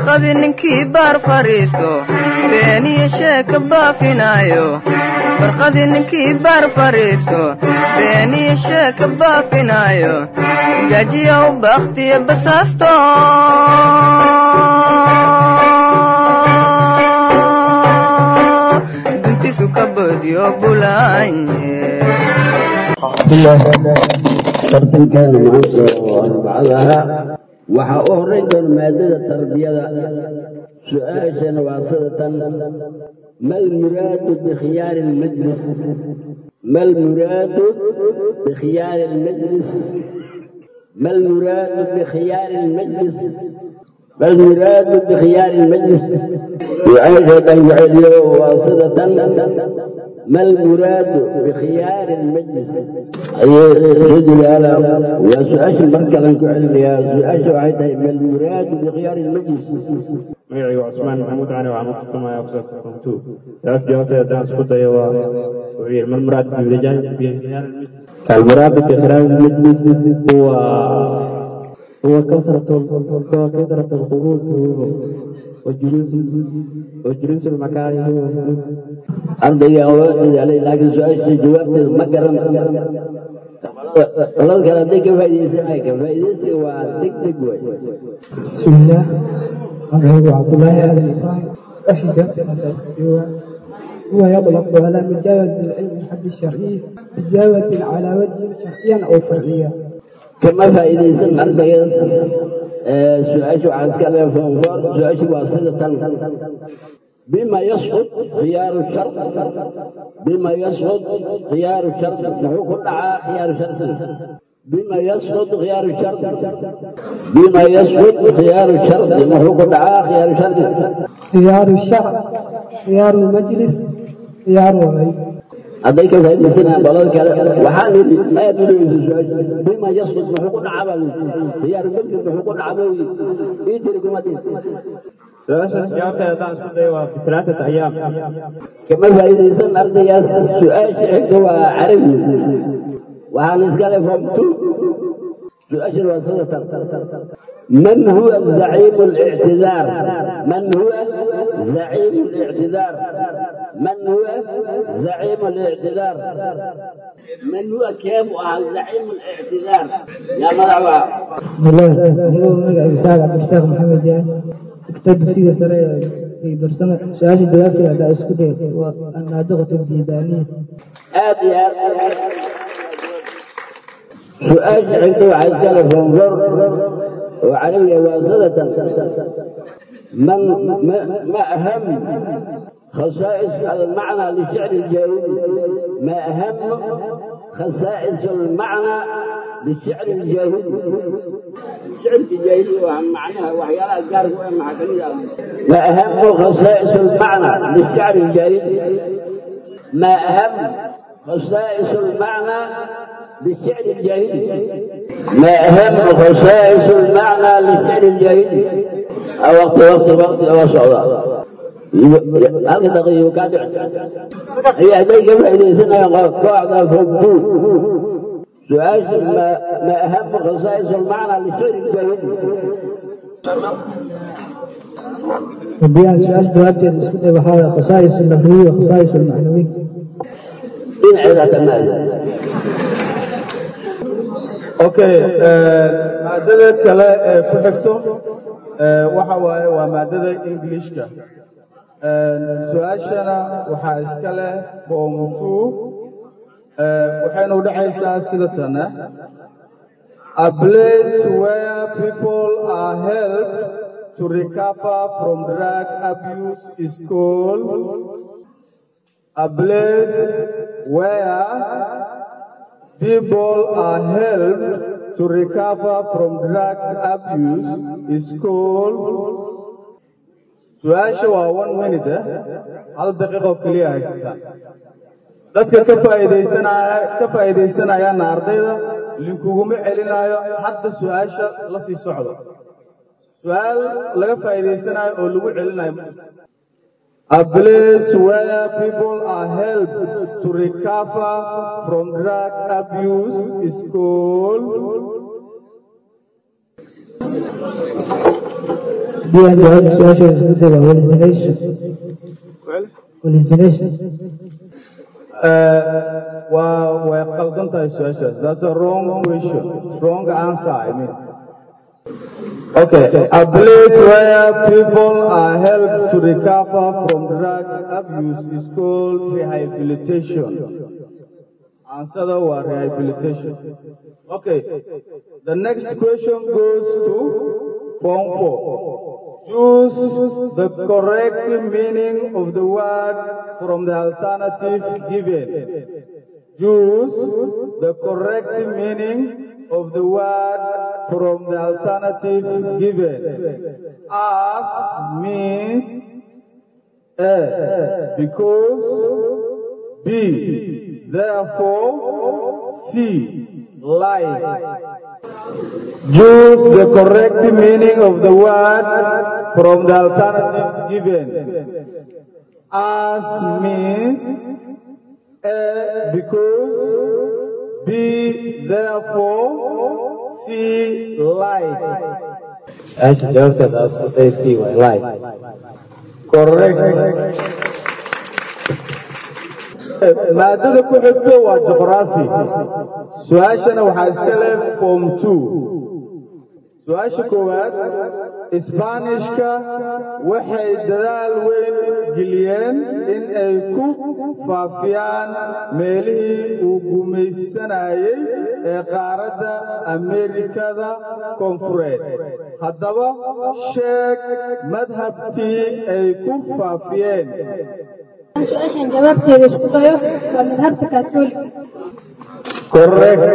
barqadi ninkii baar fadhiisto beeniyo sheeka baafinaayo barqadi ninkii baar fadhiisto beeniyo sheeka baafinaayo gaajiya u bakhtiya basaasto duntisu ka boodiyo bulaanye tartankeena maanta oo arbacada ahaa waxaa u horrayn doona maadada tarbiyada su-aashana waa sida tan mal muraadu bikhyaari lmajlis mal muraadu bikhyaari lmajlis ما المراد بخيار المجلس ما المراد بخيار المجلس وعيشة وعليا واصلة ما المراد بخيار المجلس أي رجل على وسؤال مركز يا سؤال وعيدها ما المراد بخيار المجلس magacaygu waa cusmaan maxamuud cali waxaan u tartamaya ofsar kontu jawaab jawaabteeda haddaan isku dayo waa wuxuu yidhi mal muraad المراد بخيار المجلس هو هو كثرة هو كثرة الخروج وجلوس وجلوس المكان ardayga awoodeeda laakiin su-aasha jawaabteeda ma garan olad kale hadday ka faa'iidaysanaya ka faa'iidaysiga waa deg deg way بسم الله magacaygu cabdulaahi aadan ibraahim أشهد أن هو يطلق على مجاوز العلم الحد الشرعي إجابة على وجه شرعيا أو فرعيا kama faa'iidaysan ardaygaas su-aasha waxaan iska leeya foonfoor su-aasha waa sida tan بما يسقط خيار الشرط بما يسقط خيار الشرط محو كل خيار الشرط بما يسقط خيار الشرط بما يسقط خيار الشرط محو كل خيار الشرط خيار الشرع خيار المجلس خيار الغيب hadday ka faa'iidaysanayaan balada kale waxaan yidhi aad u dhegeysa su-aasha bima yasqut muxuu ku dhacaba khiyaar majlis muxuu ku dhacaba ii tiri kuma dhihin su-aashaas jawaabteeda haddaan isku dayo waa fi talaatata ayaam kama faa'iidaysan ardaygaas su-aasha xigta waa carabi waxaan iska le form two su-aashan waa sidatan من هو زعيم الاعتذار من هو زعيم الاعتذار من هو زعيم الاعتذار من هو كيف زعيم الاعتذار يا مرحبا بسم الله هو مجا إبساق عبد الرزاق محمد يعني كتاب سيدة سرايا في برسمة سؤال جوابتي على اسكتير والنادقة الديبانية آدي سؤال عنده عايز فانظر وعلي واصلة من ما, ما أهم خصائص المعنى للشعر الجاهلي ما أهم خصائص المعنى للشعر الجاهلي الشعر الجاهلي وهم معناها وحيالها جارك مع ما أهم خصائص المعنى للشعر الجاهلي ما أهم خصائص المعنى للشعر الجاهلي ما أهم خصائص المعنى للشعر الجاهلي أو وقت وقت وقت أو صعوبة هل دقيقة كادع هي هديك فإذا سنة قاعدة فوقتو سؤال ما, ما أهم خصائص المعنى للشعر الجاهلي ودي سؤال جوابتي اسكتير وحاول خصائص اللفظية وخصائص المعنوية إن عيدة ماذا okay maadada kale ee ku xigto waxa waaye waa maadada englishka su-aashana waxaa iska leh form two waxayna u dhexaysaa sida tane a place where people are helped to recover from drug abuse is called a place where people are helped to recover from drugs abuse is called su-aasha waa one minute eh hal daqiiqoo keliya haysata dadka ka faa'iidaysanaya ka faa'iidaysanayaana ardayda linkuguma celinayo hadda su-aasha la sii socdo su-aal laga faa'iidaysanayo oo lagu celinayo A place where people are helped to recover from drug abuse is called haddii aan jawaab su-aashaas isku dayo hallucination hallucination waa way qaldan tahay su-aashaas that's a wrong question wrong answer I mean okay a place where people are helped to recover from drugs abuse is called rehabilitation answer was rehabilitation okay the next question goes to form 4 Choose the correct meaning of the word from the alternative given. Choose the correct meaning of the word from the alternative given. As means A, because B, therefore C, like. Choose the correct meaning of the word from the alternative given. As means A because, B therefore, C like. su-aasha jawaabteeda aa isku day c waay like Correct. maadada ku xigto waa juqraafi su-aashana waxaa iska leh form two su-aasha koowaad isbaanishka waxay dadaal weyn geliyeen in ay ku faafiyaan meelihii uu gumaysanayay ee qaaradda ameerikada koonfureed haddaba sheeg madhabtii ay ku faafiyeen su-aashan jawaabteeda isku dayo waa madhabta kaatoolika correct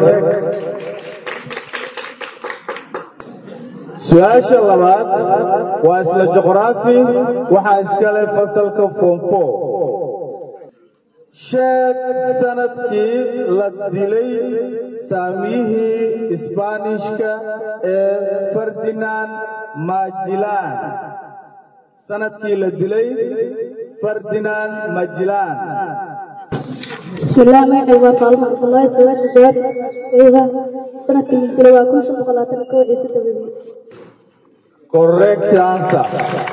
su-aasha labaad waa isla juqraafi waxaa iska leh fasalka form four sheeg sanadkii la dilay saamiyihii isbaanishka ee ferdinand majilan sanadkii la dilay ferdinand majilan بسم الله magacaygu waa faalmo cabdullaahi su-aasha jawaabteyda sanadkii la dilay waa kun shan boqol labaatan iyo kow ciise dabadii correct answer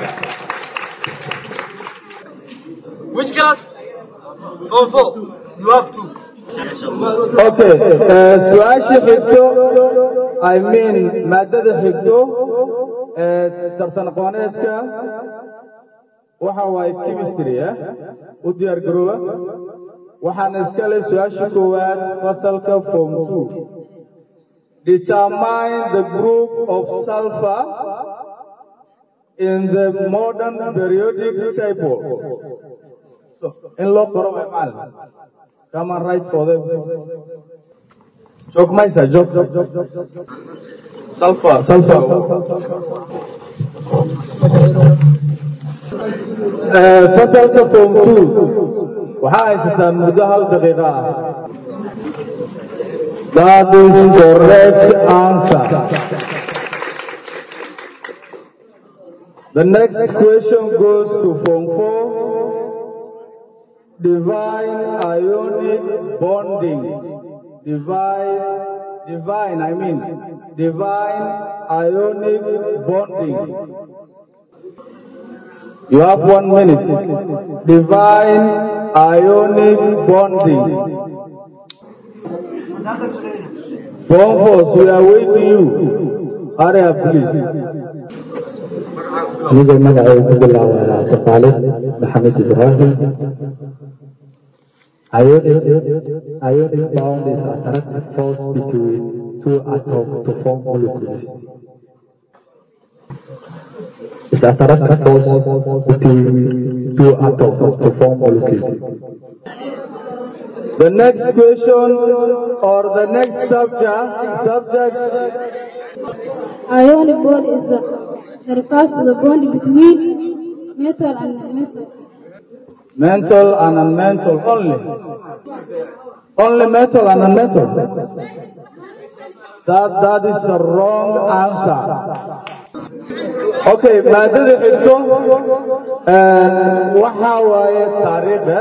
Which class? Form 4. You have two. okay eh, su-aasha xigto i mean maadada xigto ee tartan aqooneedka waxa waaye chemistry ah u diyaar garooba waxaana iska leh su-aasha koowaad fasalka form two determine the group of sulfur in the modern periodic table so in loo qoro way macalin come and write for them joog maysa joog sulfur sulfur Eh, fasalka form two waxaa haysataan muddo hal daqiiqa ah that is correct answer the next question goes to form four divine ionic bonding divine divine i mean divine ionic bonding You have one minute. Divine ionic bonding. Phone force, we are waiting you. Hurry up, please. anigoo magacayga ku bilaabaya cabdiqaalid maxamed ibraahim ionic ionic bound is attractive force between two atoms to form molecules is attractive force between two atoms to form molecules The next question or the next subject, subject ionic bond is the that refers to the bond between metal and metal mental and unmental only. Only metal and unmetal. That, that is a wrong answer. Okay, maadada xigto waxaa waaye taariikha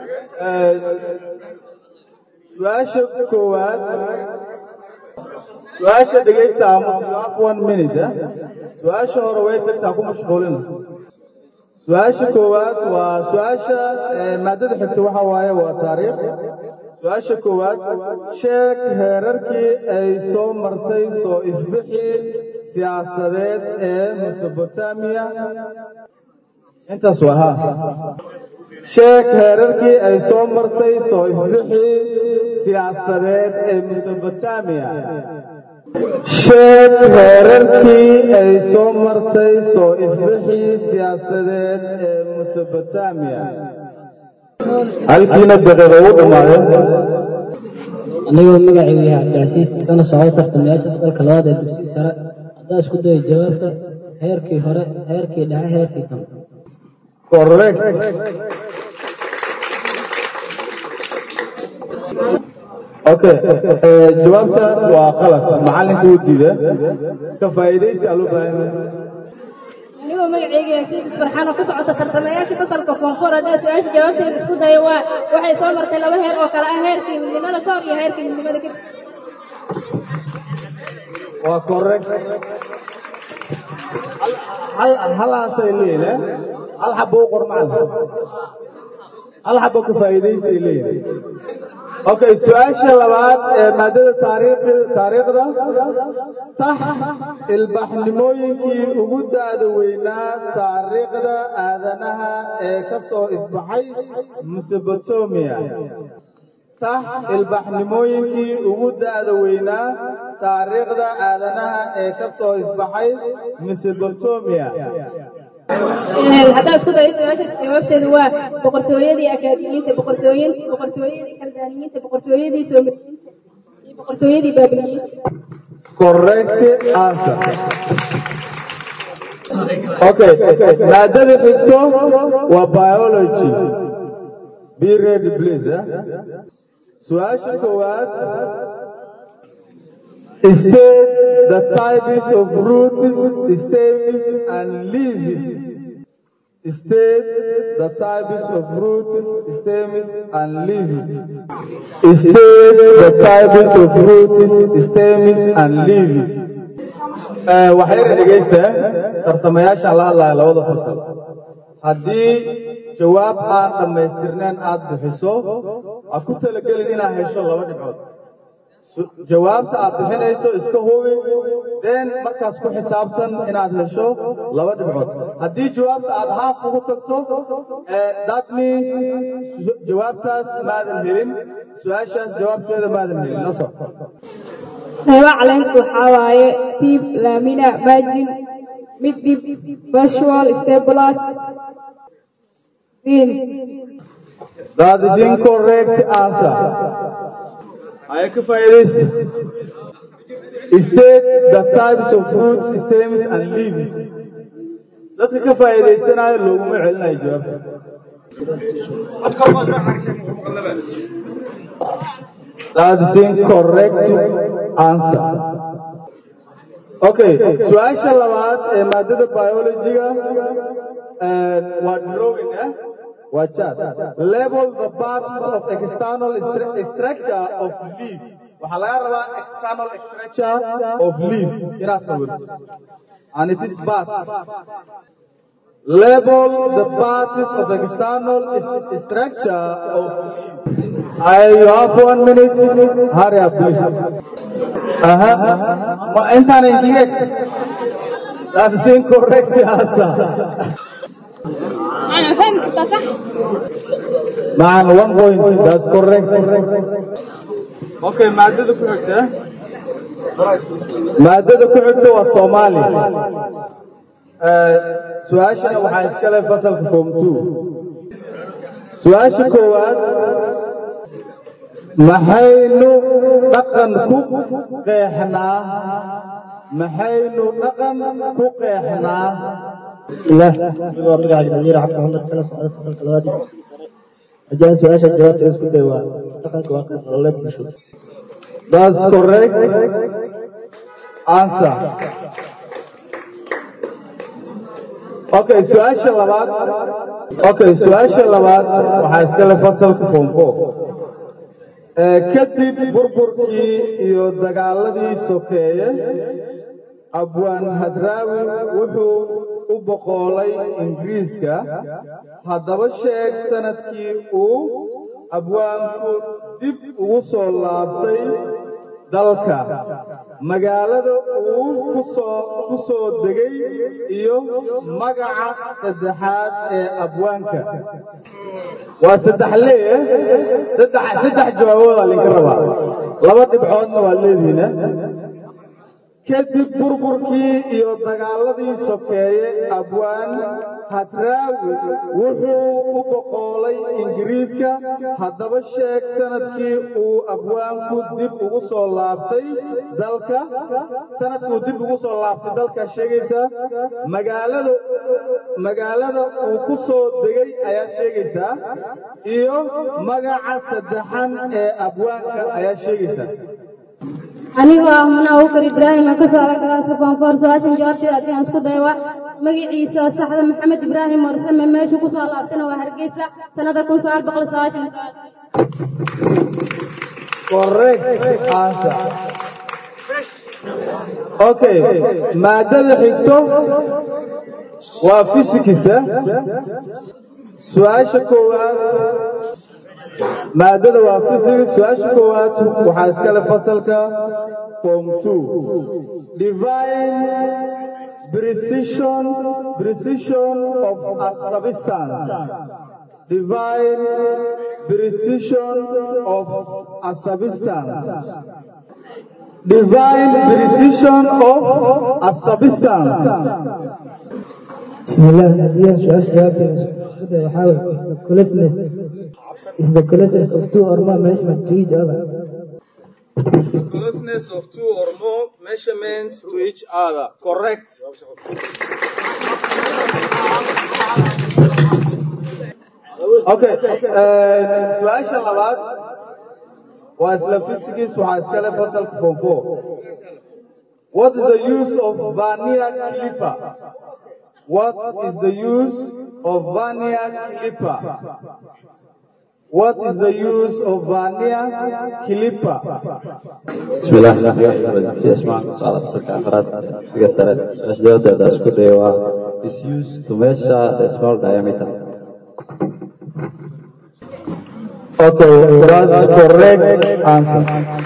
su-aasha koowaad su-aasha dhegaysta aamus you have one minute eh? su-aasha hore way tagtaa ku mashquulina su-aasha koowaad waa su-aasha eh, maadada xigta waxa waaye waa taariikh su-aasha koowaad sheeg heerarkii ay soo martay soo ifbixii siyaasadeed ee mesobotamiya intaas waa ha sheeg heerarkii ay soo martay soo ifbixii siyaasadeed ee mesobotamiya sheeg heerarkii ay soo martay soo ifbixii siyaasadeed ee mesobotamiya halkiina daqiiqa ugu dhammaadeen anigoo magacaygu yahay cabdicasiis kana socdo tartamayaasha fasalka labaad ee dugsiga sare haddaa isku dayo jawaabta heerkii hore heerkii dhexe heerkii dambe correct okay eh, jawaabtaas waa qalad macallinka u diida ka faa'iidaysi aa loo baahan yahay anigoo magacayga yahay suusis farxaan oo ka socota tartamayaasha fasalka koonfur haddaa su-aasha jawaabteeda isku dayo waa waxay soo martay laba heer oo kale ah heerkii midnimada ka hor iyo heerkii midnimada kadib waa correct hal halaasay leeyihin eh? hal xabo u qor macallin hal xabo ka faa'iidaysay leeyihin okay su-aasha labaad ee maadada taariikhi taariikhda tax ilbaxnimooyinkii ugu da'da weynaa taariikhda aadanaha ee ka soo ifbaxay mesobotomia tax ilbaxnimooyinkii ugu da'da weynaa taariikhda aadanaha ee ka soo ifbaxay mesobotomia haddaa isku dayo su-aasha jawaabteedu waa boqortooyadii akaadimiyiinta boqortooyin boqortooyadii kaldaaniyiinta boqortooyadii soomaliyiinta iyo boqortooyadii baabiliyiinta correct answer okay maadada xigto waa biology be ready please eh? su-aasha koowaad state the types of roots stems and leaves state the types of roots stems and leaves state the types of roots stems and leaves Eh, waxayna dhegaysta tartamayaashaan la hadlaya labada fasal haddii jawaab aan dhammaystirnayn aad bixiso ha ku talagelin inaad hesho laba dhibcood Su- jawaabta aad bixinayso iska hubi den markaas ku xisaabtan inaad hesho laba dhibcood haddii jawaabta aad haaf ugu tagto eh, that means su- jawaabtaas maadan helin su-aashaas jawaabteeda maadan helin la soco qaybaha caleenka waxaa waaye tib lamina margin midhib visual stabilis beans That is incorrect answer. I can faa'iidaysta. State the types of fruit stems and leaves. Dadka ka faa'iidaysanaya looguma celinayo jawaabta. That is incorrect answer. Okay, su-aasha labaad ee maadada biology-ga eh, waa drawing eh? waa chart. Label the parts of external stru- structure of leaf. Waxaa laga rabaa external structure of leaf inaad sawirto. And it is parts. Label the parts of external s- structure of leaf. I you have one minute. Hurry up, please. Aha. Ma insan incorrect. That is incorrect answer. أنا فاهم كنت صح Man, one point. That's correct. Okay, maadada ku xigta. Maadada ku xigta waa Soomaali. Eh, Su-aashana waxaa iska leh fasalka form 2. Su-aasha koowaad maxaynu dhaqan ku qeexnaa maxaynu dhaqan ku qeexnaa بسم الله waa magacayga nadiir cabdi maxamed kana socda fasalka labaad ee dugsiga sare haddii aan su-aasha jawaabteeda isku dayo waa dhaqanka waa qayb nololeed bulsho That's correct answer. Okay, su-aasha labaad. Okay, su-aasha labaad waxaa iska leh fasalka form 4. kadib burburkii iyo dagaaladii sokeeye abwaan hadraawi wuxuu u boqoolay ingiriiska haddaba sheeg sanadkii uu abwaanku dib ugu soo laabtay dalka magaalada uu ku soo degay iyo magaca saddexaad ee abwaanka waa saddex lee saddex jawaaboodaa linka rabaa laba dhibcoodna waad leedihiina kadib burburkii iyo dagaaladii sokeeye abwaan hadraawi wuxuu u boqoolay ingiriiska haddaba sheeg sanadkii uu abwaanku dib ugu soo laabtay dalka sanadkuu dib ugu soo laabtay dalka sheegaysaa magaalada magaalada uu ku soo degay ayaad sheegaysaa iyo magaca saddexan ee abwaanka ayaad sheegaysaa anigoo ah muna abubakar ibraahim aan ka socda galaaska koonfoor su-aashan jawaabteeda haddii aan isku dayo waa magaciisa oo saxda maxamed ibraahim warsame meeshuu ku soo laabtana waa hargeysa sannada kun sagaal boqol sagaashan correct answer okay maadada xigto waa fisikisa su-aasha koowaad maadada waa physics su-aasha koowaad waxaa iskale fasalka form two divine precision precision of a substance divine precision of a substance divine precision of a substance بسم الله هذه سؤال جوابته اسكت وحاول the closeness is the closeness of two or more measurements to each other The closeness of two or more measurements to each other. Correct. Okay. su-aasha labaad waa isla physics waxaa iskale fasalka form four. What is the use of vernier clipper? What is the use of vernier clipper? What is the use of vernier clipper? بسم الله الرحمن الرحيم وزكي اسمع سؤال بسرعة أفراد في سنة سؤال جواب ده أشكر ديوا is used to measure the small diameter Okay, that's correct answer.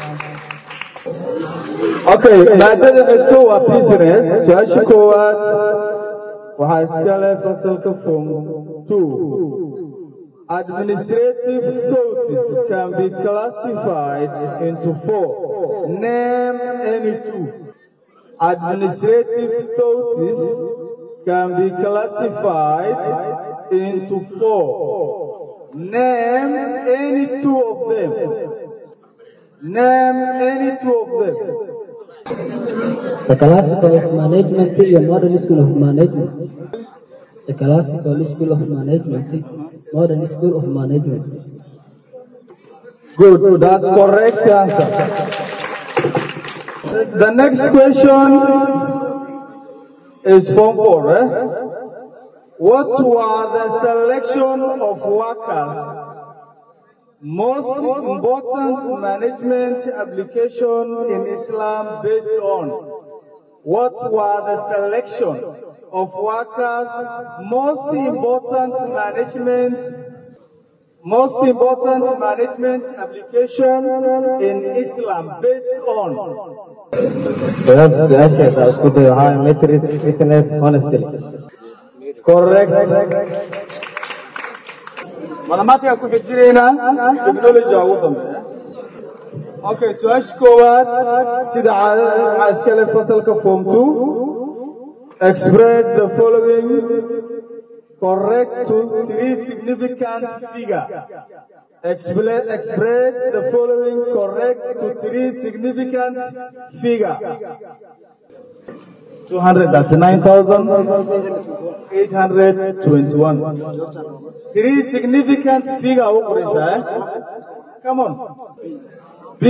Okay, maadada xigto waa business. Su-aasha koowaad waxaa iska leh fasalka form two. Administrative thoughts can be classified into four. Name any two. Administrative thoughts can be classified into four. Name any two of them. Name any two of them. The classical of management iyo modern school of management. The classical school of management, modern school of management. Good, that's correct answer. The next question is form four. Eh? What were the selection of workers? Most important management application in Islam based on? What were the selection of workers? Most important management most important management application in Islam based on jawaab su-aasheeda isku day waxaa metrid fitness honestly correct mathematics ku xijirayna technology ugu dambeeya okay su-aasha koowaad sida caadada waxaa iska leh fasalka form 2 express the following correct to three significant figure Expla- express the following correct to three significant figure 239,821 three significant figure u qoraysaa eh? come on b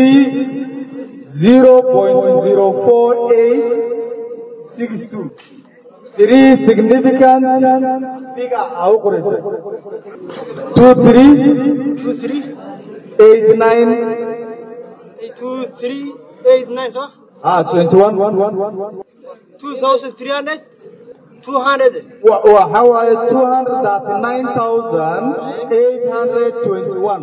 0.04862 three significant figure aa u qoraysaa two three eight nine two three eight nine صح؟ ah twenty one two thousand three hundred two hundred waxa waaye two hundred thirty nine thousand eight hundred twenty one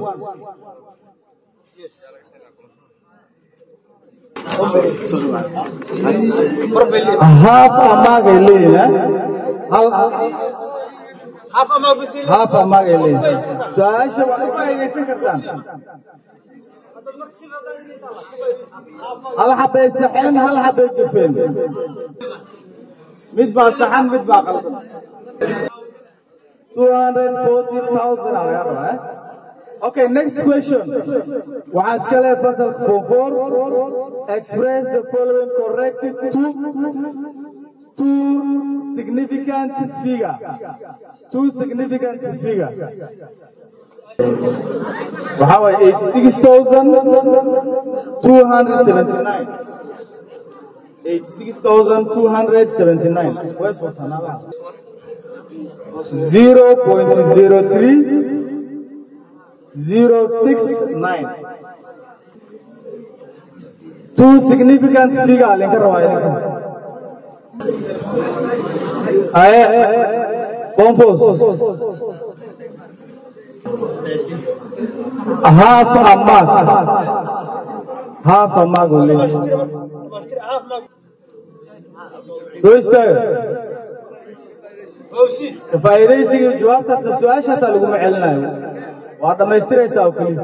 half amagay leeyihin hal half ama gusil half amagay leeyihin su-aasha waa ka faa'iidaysan kartaan hal xabay saxeen hal xabay gafeen mid baa saxan mid baa qaldan two hundred forty thousand aa laga rabaa eh? Okay, next question. waxaan iska leeyahay fasalka form four express the following corrected two two significant figure two significant figure waxaa waaye eighty six thousand two hundred seventy nine eighty six thousand two hundred seventy nine where's Watanabe zero point zero three zero six nine two significant figure linka rabaa idinka aye bombos half a mark half a mark uu leeyahay soo istaaga ka faa'iidaysiga jawaabta hata su-aasha hataa laguma celinayo waa dhammaystiraysaa oo keliya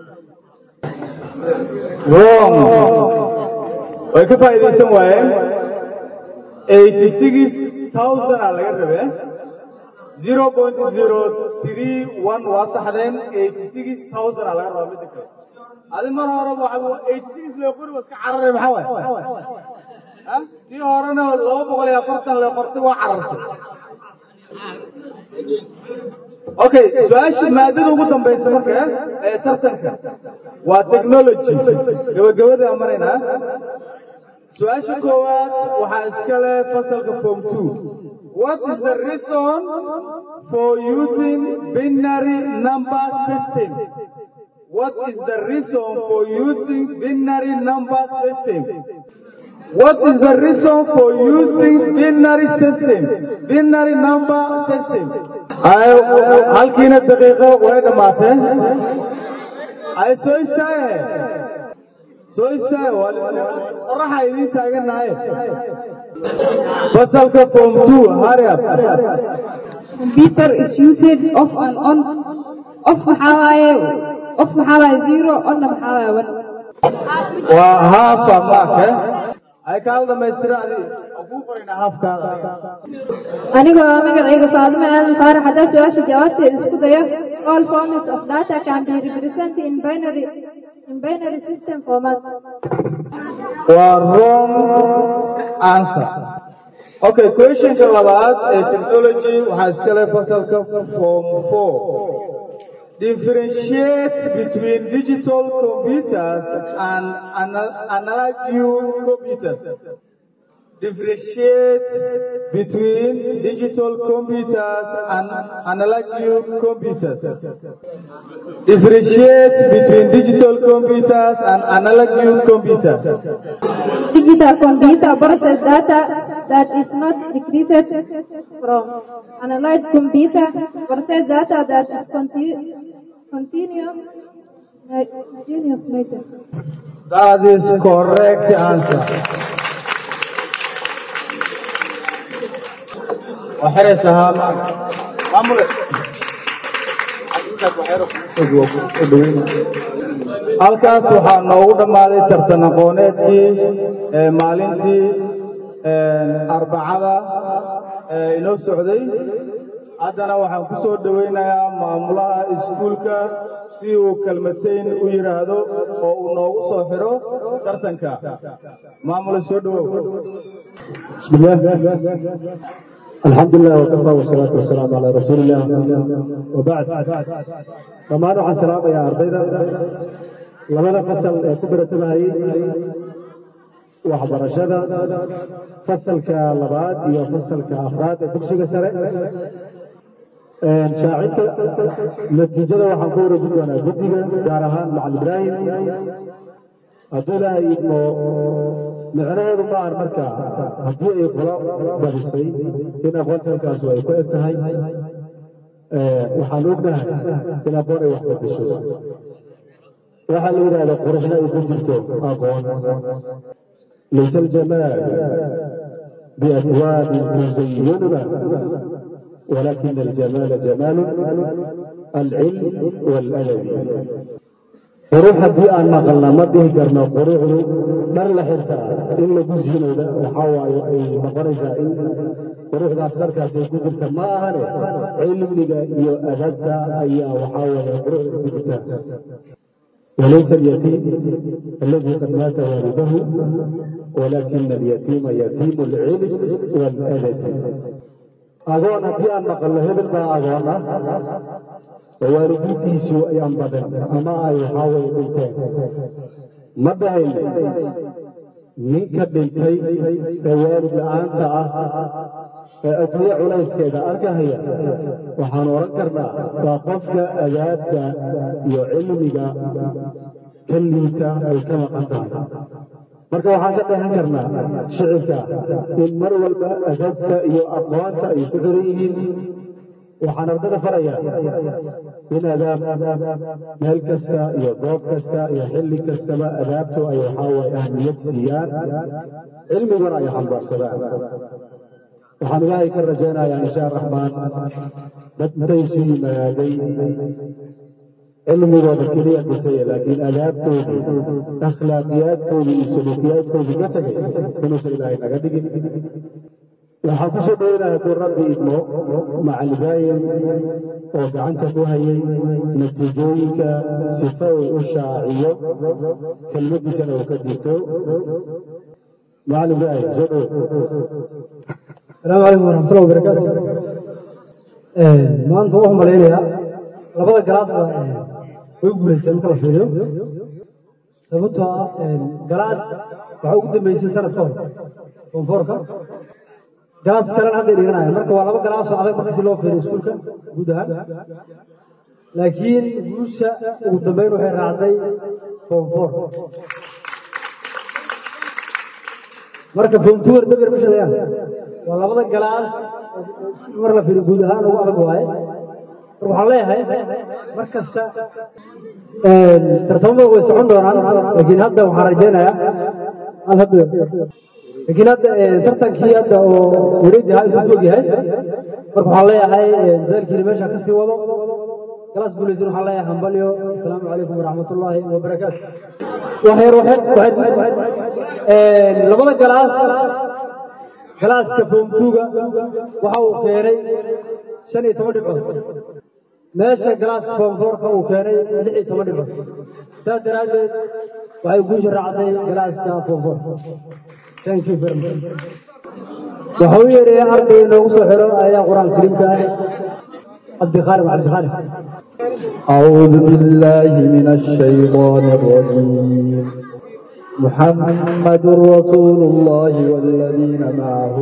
wrong way ka faa'iidaysan waayeen eighty six thousand aa laga rabee zero point zero three one waa saxdeen eighty six thousand aa laga rabaa midda kale adi mar hore waxa eighty six loo qori waa iska cararay maxaa waay ha tii horena laba boqol iyo afartan loo qortay waa carartay okay su-aasha maadada ugu dambaysa marka ee tartanka waa technology gabagabada aan maraynaa su-aasha koowaad waxaa iska leh fasalka form two what is the reason for using binary number system what is the reason for using binary number system What is the reason for using binary system? Binary number system. Ay, halkiina daqiiqo way dhammaatee. Ay soo istaage. Soo istaage. Qoraxa idiin taaganahay. Fasalka form 2, hurry up. Computer is used off and on. Off waxaa waaye off waxaa waaye zero onna waxaa waaye one. Waa half a mark, eh? ay kaala dhamaystira adi ugu qorayna haafkaada Anigoo ah magacayga Faadimo Aadan Faarax haddii su-aasha jawaabteeda isku dayo all forms of data can be represented in binary in binary system format. waa wrong answer okay questionka labaad ee technology waxaa iska leh fasalka form four differentiate between digital computers and ana- analog computers. Differentiate between digital computers and analog computers. Differentiate between digital computers and analog computers. Digital computer process data that is not decreased from analog computer process data that is continu- continuous continuous later. That is correct answer. waxiraysahaa maamule halkaas waxaa noogu dhammaaday tartan aqooneedkii ee maalintii arbacada ee inoo socday haddana waxaan ku soo dhowaynayaa maamulaha iskuulka si uu kelmatayn u yidhaahdo oo uu noogu soo xidho tartanka maamule soo dhowow بسم الله الحمد لله وكفى والصلاة والسلام على رسول الله وبعد dhammaan waxaan salaamayaa ardayda labada fasal ee ku baratamahayay waxbarashada fasalka labaad iyo fasalka afraad ee dugsiga sare shaacinta natiijada waxaan ku wareejin doonaa guddiga gaar ahaan macalin ibraahim hadduu ilaahay idmo micnaheedu ma ahan marka haddii ay kula badisay in aqoonta halkaasu ay ku eg tahay waxaan ognahay in aqoon ay wax bedesho waxaa la yidhahda quruxna ay ku jirto aqoon laysa aljamaal biatwaabin tuzayinuna ولكن الجمال جمال العلم والأدب quruux haddii aan maqalna ma dhihi karno quruuxdu dhar la xirtaa in lagu siinayda waxaa waaye ay noqonaysaa in quruuxdaas dharkaas ay ku jirta ma ahane cilmiga iyo adabta ayaa waxaa waaye quruuxda ku jirta وليس اليتيم الذي قد مات والده ولكن اليتيم يتيم العلم والأدب agoon haddii aan maqalno hebel baa agoon ah oo waalidiintiisu ayaan badan ama ay waxaa weye dhinteen ma dhahayno ninka dhintay ee waalid la'aanta ah ee adduunye culayskeeda arkahaya waxaan odhan karnaa waa qofka adaabta iyo cilmiga ka liita ay ka maqan tahay marka waxaan ka dheehan karnaa shicibka in mar walba adabta iyo aqoonta ay isku xiran yihiin waxaan ardada farayaa in adaab meel kasta iyo goob kasta iyo xilli kastaba adaabtu ay waxaa waye ahmiyad siiyaan cilmiguna ay xambaarsadaan waxaan ilaahay ka rajaynayaa insha raxmaan dad intay isu yimaaday cilmigooda keliya dhisaya laakiin adaabtoodii akhlaaqiyaadkoodii iyo suluukiyaadkoodii ka tegay inuusan ilaahay naga dhigin waxaan ku soo dhoweynayaa hadduu rabbi idmo macalin ibraahim oo gacanta ku hayay natiijooyinka sifa uu u shaaciyo kelmadiisana uu ka digto macalin ibraahim soo dhow asalaamu calaykum waraxmatullahi wabarakaatu maanta waxaan malaynayaa labada galaas baa way guulaysteen marka la fiiriyo sababtoo ah galaas waxaa ugu dambeysay sanad ka hor koonfoorka galaas kalena hadday dhiganaya marka waa laba galaasoo adag marka si loo fiiriyo iskuulka guud ahaan laakiin guusha ugu dambeyn waxay raacday koonfoor marka foomtuwer daber ma shadayaan waa labada galaas mar la fiiriyo guud ahaan ugu adag waaye waxaan leeyahay mar kasta tartamada way socon doonaan laakiin hadda waxaan rajaynayaa hal hadda laakiin hadda tartankii hadda oo wareegi ahaa intuu og yahay marka waxaan leeyahay dadaalkiina meesha ka sii wado galaas guulaysan waxaan leeyahay hambalyo asalaamu calaykum waraxmatullaahi wabarakaatu waxyar waxyar labada galaas galaaska foomtuuga waxa uu keenay shan iyo toban dhibcood meesha galaaska foomfoorka uu keenay lix iyo toban dhibcood saas daraaddeed waxay guusha raacday galaaska foomfoorka thank you very much waxa u yeedhaya arday inoogu soo xiro ayaa qur-aanka kariimka ah cabdikhaalid cabdikhaalid أعوذ بالله من الشيطان الرجيم محمد رسول الله والذين معه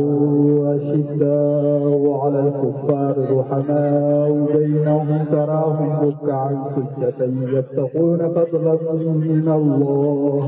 أشداء على الكفار رحماء بينهم تراهم ركعا سجدا يبتغون فضلا من الله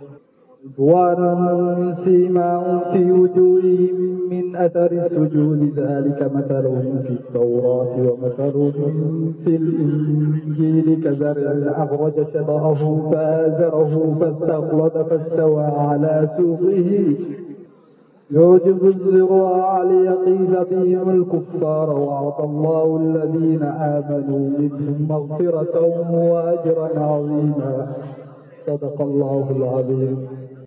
رضوانا سيماهم في وجوههم من أثر السجود ذلك مثلهم في التوراة ومثلهم في الإنجيل كزرع أخرج شطأه فآزره فاستغلظ فاستوى على سوقه يعجب الزراع ليقيل بهم الكفار وأعطى الله الذين آمنوا منهم مغفرة وأجرا عظيما صدق الله العظيم